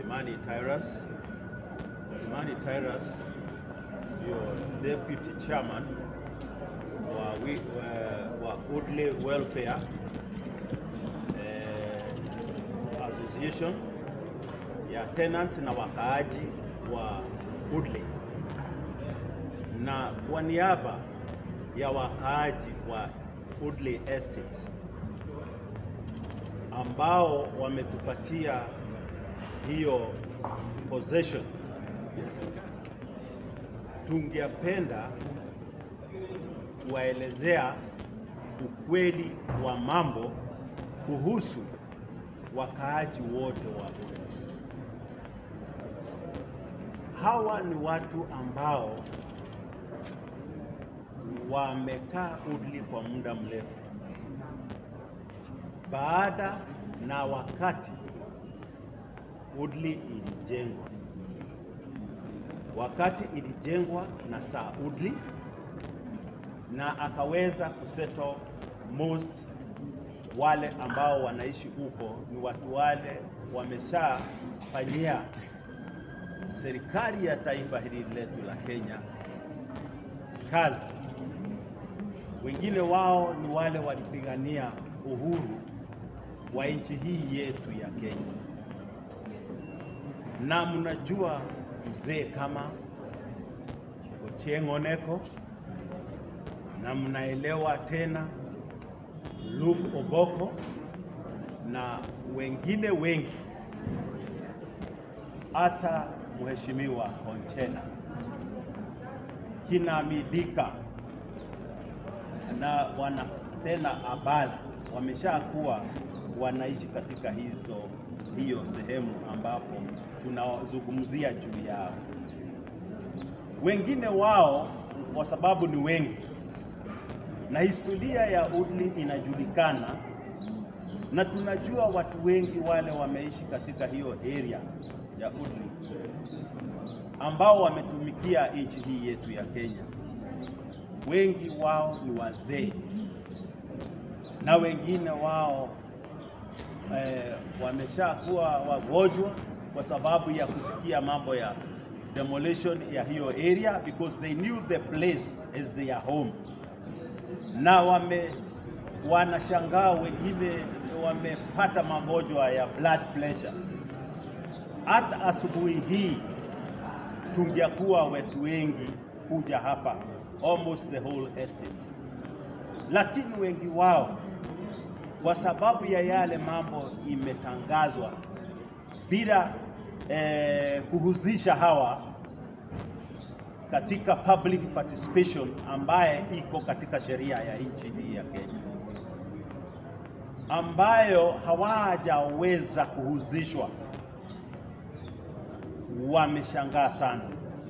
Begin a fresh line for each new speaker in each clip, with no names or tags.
Imani Tyrus. Imani Tyrus ndio deputy chairman wa, wi, wa, wa Woodley Welfare eh, Association ya tenants na wakaaji wa Woodley, na kwa niaba ya wakaaji wa Woodley Estate ambao wametupatia hiyo possession, tungependa kuwaelezea ukweli wa mambo kuhusu wakaaji wote wa Woodley. Hawa ni watu ambao wamekaa Woodley kwa muda mrefu baada na wakati Woodley ilijengwa. Wakati ilijengwa na Sir Woodley na akaweza kusettle most wale ambao wanaishi huko ni watu wale wameshafanyia serikali ya taifa hili letu la Kenya kazi. Wengine wao ni wale walipigania uhuru wa nchi hii yetu ya Kenya, na mnajua mzee kama Ochieng' Oneko, na mnaelewa tena Luke Oboko na wengine wengi, hata mheshimiwa Onchena, kina Midika na wana tena Abala wameshakuwa wanaishi katika hizo hiyo sehemu ambapo tunazungumzia juu yao. Wengine wao kwa sababu ni wengi na historia ya Woodley inajulikana, na tunajua watu wengi wale wameishi katika hiyo area ya Woodley ambao wametumikia nchi hii yetu ya Kenya. Wengi wao ni wazee na wengine wao eh, wameshakuwa wagonjwa kwa sababu ya kusikia mambo ya demolition ya hiyo area because they knew the place as their home, na wame wanashangaa, wengine wamepata magonjwa ya blood pressure. Hata asubuhi hii tungekuwa wetu wengi kuja hapa almost the whole estate, lakini wengi wao kwa sababu ya yale mambo imetangazwa bila eh, kuhusisha hawa katika public participation ambaye iko katika sheria ya nchi hii ya Kenya, ambayo hawajaweza kuhusishwa, wameshangaa sana.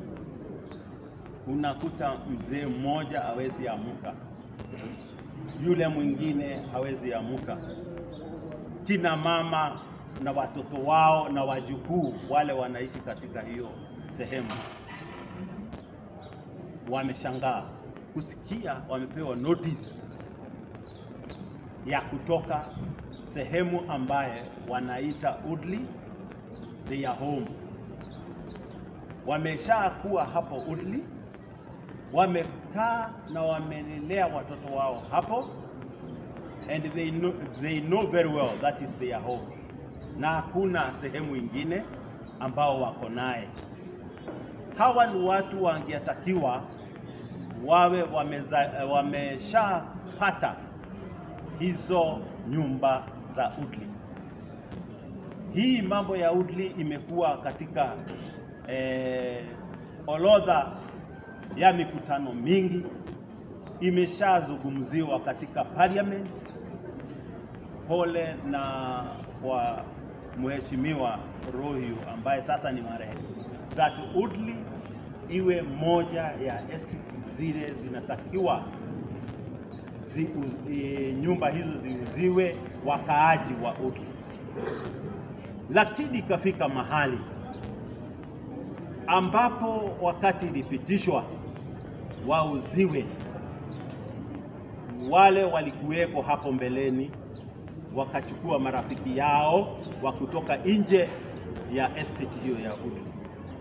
Unakuta mzee mmoja hawezi amuka, yule mwingine hawezi amuka, kina mama na watoto wao na wajukuu wale wanaishi katika hiyo sehemu wameshangaa kusikia wamepewa notice ya kutoka sehemu ambaye wanaita Woodley their home. Wameshakuwa hapo Woodley, wamekaa na wamelelea watoto wao hapo and they know, they know very well that is their home, na hakuna sehemu ingine ambao wako naye. Hawa ni watu wangetakiwa wawe wameza- wameshapata hizo nyumba za Woodley. Hii mambo ya Woodley imekuwa katika eh, orodha ya mikutano mingi, imeshazungumziwa katika parliament. Pole na kwa mheshimiwa Rohio ambaye sasa ni marehemu, that Woodley iwe moja ya estate zile zinatakiwa zi, uz, e, nyumba hizo ziuziwe wakaaji wa Woodley, lakini ikafika mahali ambapo wakati ilipitishwa wauziwe, wale walikuweko hapo mbeleni wakachukua marafiki yao wa kutoka nje ya estate hiyo ya Woodley,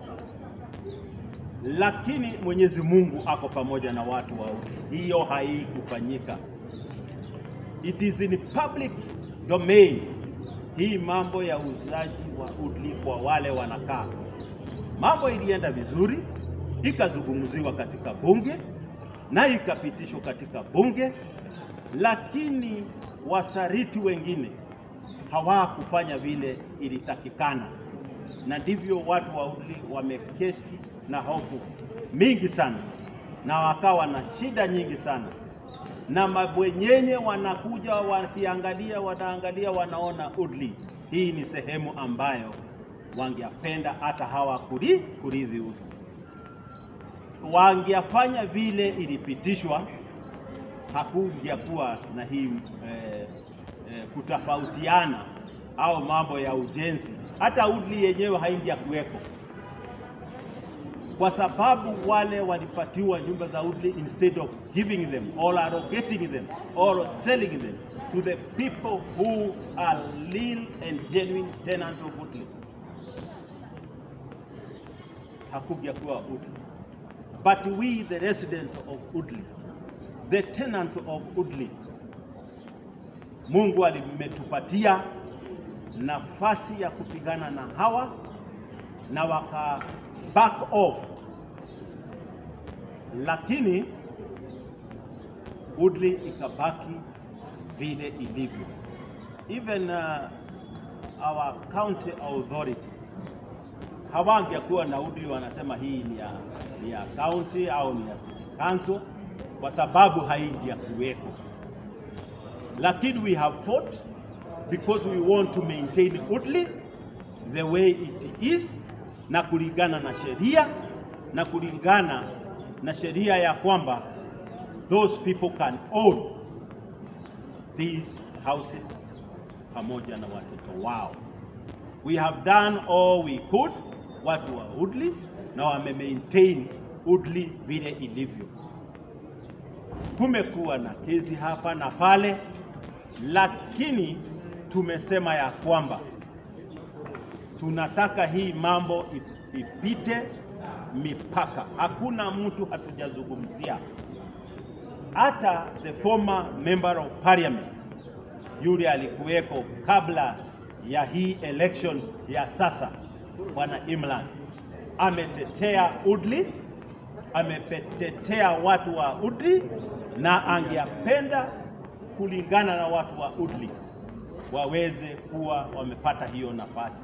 lakini Mwenyezi Mungu ako pamoja na watu wa Woodley. Hiyo haikufanyika. It is in public domain. Hii mambo ya uuzaji wa Woodley kwa wale wanakaa, mambo ilienda vizuri, ikazungumziwa katika bunge na ikapitishwa katika bunge, lakini wasariti wengine hawakufanya vile ilitakikana, na ndivyo watu wa Woodley wameketi na hofu mingi sana, na wakawa na shida nyingi sana na mabwenyenye wanakuja wakiangalia, wanaangalia, wanaona Woodley hii ni sehemu ambayo wangependa hata hawa kuri kurithi Woodley. Wangefanya vile ilipitishwa, hakujakuwa na hii eh, eh, kutofautiana au mambo ya ujenzi. Hata Woodley yenyewe haingia kuweko kwa sababu wale walipatiwa nyumba za Woodley instead of giving them or allocating them or selling them to the people who are real and genuine tenants of Woodley. Hakuja kuwa Woodley. But we the residents of Woodley, the tenants of Woodley, Mungu alimetupatia nafasi ya kupigana na hawa na waka back off, lakini Woodley ikabaki vile ilivyo. Even uh, our county authority hawangekuwa na Woodley wanasema hii ni ya, ni ya county au ni ya city council kwa sababu haingia kuweko, lakini we have fought because we want to maintain Woodley the way it is na kulingana na sheria na kulingana na sheria ya kwamba those people can own these houses pamoja na watoto wao. We have done all we could, watu wa Woodley na wame maintain Woodley vile ilivyo. Kumekuwa na kesi hapa na pale, lakini tumesema ya kwamba tunataka hii mambo ipite mipaka. Hakuna mtu hatujazungumzia, hata the former member of parliament yule alikuweko kabla ya hii election ya sasa, bwana Imran ametetea Woodley, ametetea watu wa Woodley na angependa kulingana na watu wa Woodley waweze kuwa wamepata hiyo nafasi.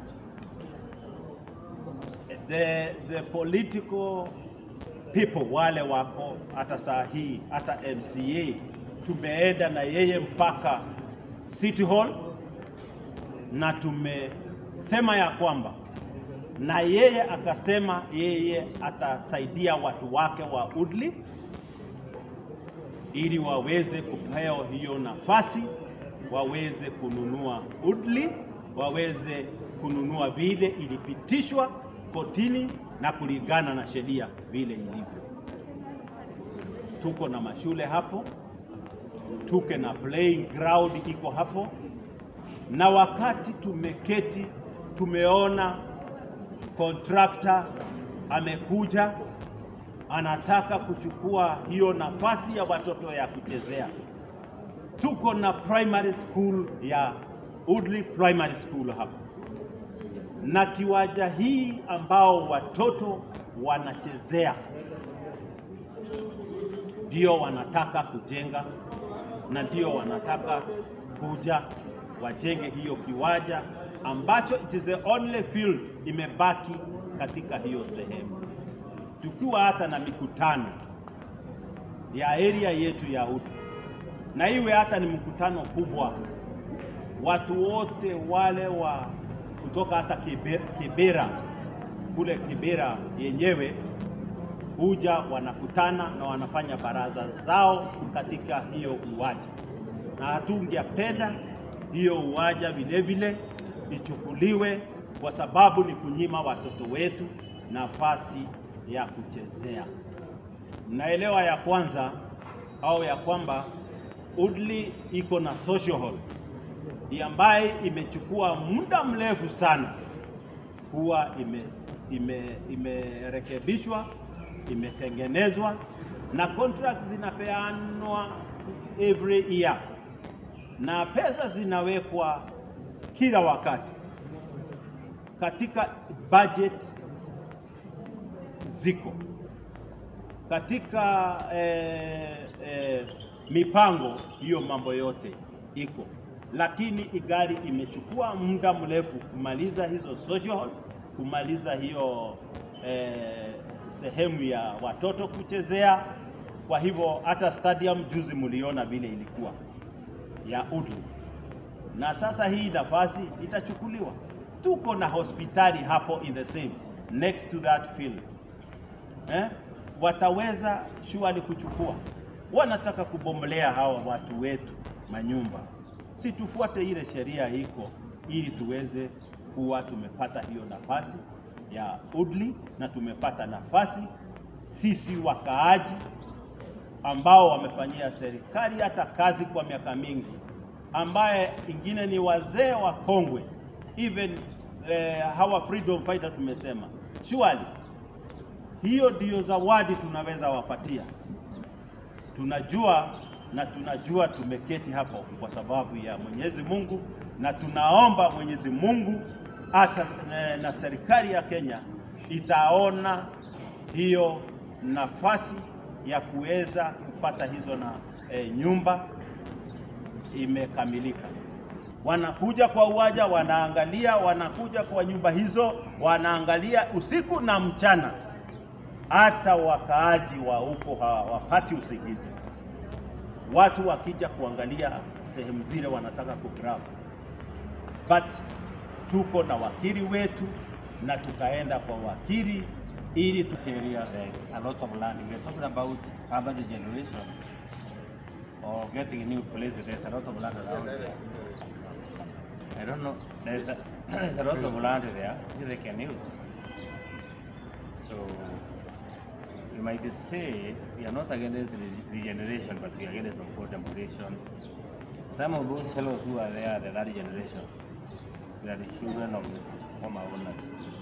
The, the political people wale wako hata saa hii hata MCA tumeenda na yeye mpaka City Hall na tumesema ya kwamba na yeye akasema yeye atasaidia watu wake wa Woodley ili waweze kupewa hiyo nafasi, waweze kununua Woodley, waweze kununua vile ilipitishwa kotini na kulingana na sheria vile ilivyo. Tuko na mashule hapo, tuke na playing ground iko hapo, na wakati tumeketi tumeona kontrakta amekuja anataka kuchukua hiyo nafasi ya watoto ya kuchezea. Tuko na primary school ya Woodley Primary School hapo na kiwanja hii ambao watoto wanachezea ndio wanataka kujenga, na ndio wanataka kuja wajenge hiyo kiwanja ambacho it is the only field imebaki katika hiyo sehemu. Tukiwa hata na mikutano ya area yetu ya Woodley, na iwe hata ni mkutano kubwa, watu wote wale wa kutoka hata Kibera kule Kibera yenyewe huja wanakutana na wanafanya baraza zao katika hiyo uwanja, na hatungependa hiyo uwanja vile vile ichukuliwe, kwa sababu ni kunyima watoto wetu nafasi ya kuchezea. Mnaelewa ya kwanza au ya kwamba Woodley iko na social hall ambaye imechukua muda mrefu sana huwa ime ime imerekebishwa imetengenezwa na contracts zinapeanwa every year na pesa zinawekwa kila wakati katika budget ziko katika eh, eh, mipango hiyo, mambo yote iko, lakini igari imechukua muda mrefu kumaliza hizo social hall, kumaliza hiyo eh, sehemu ya watoto kuchezea. Kwa hivyo hata stadium juzi mliona vile ilikuwa ya Udlu, na sasa hii nafasi itachukuliwa. Tuko na hospitali hapo in the same next to that field eh? Wataweza shughuli kuchukua, wanataka kubomolea hawa watu wetu manyumba, si tufuate ile sheria iko, ili tuweze kuwa tumepata hiyo nafasi ya Udli na tumepata nafasi sisi wakaaji ambao wamefanyia serikali hata kazi kwa miaka mingi, ambaye ingine ni wazee wa kongwe even eh, hawa freedom fighter tumesema surely hiyo ndiyo zawadi tunaweza wapatia. Tunajua na tunajua tumeketi hapo kwa sababu ya Mwenyezi Mungu, na tunaomba Mwenyezi Mungu hata na, na serikali ya Kenya itaona hiyo nafasi ya kuweza kupata hizo na e, nyumba imekamilika. Wanakuja kwa uwanja, wanaangalia, wanakuja kwa nyumba hizo, wanaangalia usiku na mchana hata wakaaji wa huko hawapati usingizi. Watu wakija kuangalia sehemu zile wanataka kugrab, but tuko na wakili wetu na tukaenda kwa wakili ili tu
area there is a lot of land. We are talking about urban regeneration or getting a new place. There's a lot of land around there. I don't know. There's a, there's a lot of land there which they can use. So you might say we are not against re- regeneration, but we are against of course demolition. Some of those fellows who are there, the that generation, they are the children of the former owners.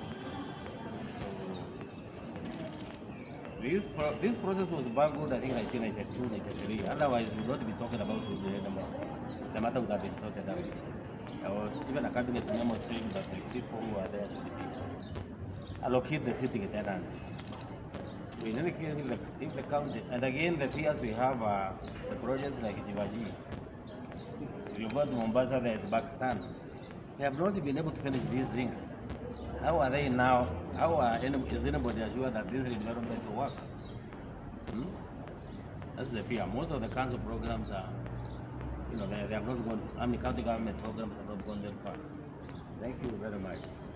So this, pro- this process was bungled, I think, 1992, 93. Otherwise, we would not be talking about it anymore. The matter would have been sorted out. There was even a cabinet memo saying that the people who are there should be allocate the sitting tenants. So in any case, if the, if the county, and again, the fears we have are the projects like Jivaji. If you go to Mombasa, there is Pakistan. They have not been able to finish these things. How are they now? How are any, is anybody assured that this environment will work? Hmm? That's the fear. Most of the council programs are, you know, they, they have not gone, I mean, county government programs have not gone that far. Thank you very much.